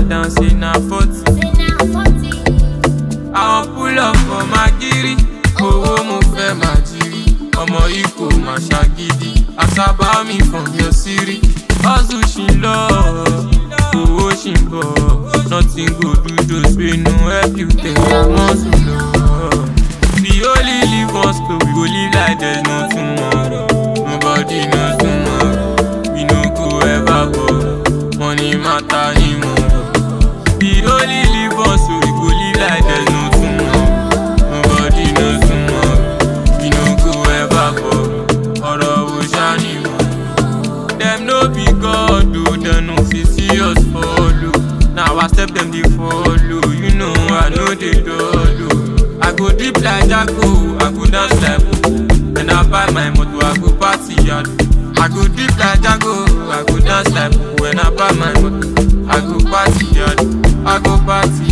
down, say na 40. àwọn pull up for magiri owó mo fẹ́ máa jírí ọmọ ikọ̀ máa ṣàgídí àsábà mi from your city hustle ṣì ń lọ owó ṣì ń bọ̀ nothing go do those wey no help you take your muscle lọ. we only live once so we go live like there's no tomorrow nobody knows tomorrow we no go ever borrow money matter ni mo rò. we only live once so we go live like there's no tomorrow nobody knows tomorrow we no go ever borrow ọ̀rọ̀ wo ṣáni mo. dem no be god o dem no fit see us follow na our step dem dey follow you know i no dey dull o. I go drip like Jago, I go dance like Popo. When I buy my motor, I go party yard. I go drip like Jago, I go dance like Popo. When I buy my motor, I go party yard. I go party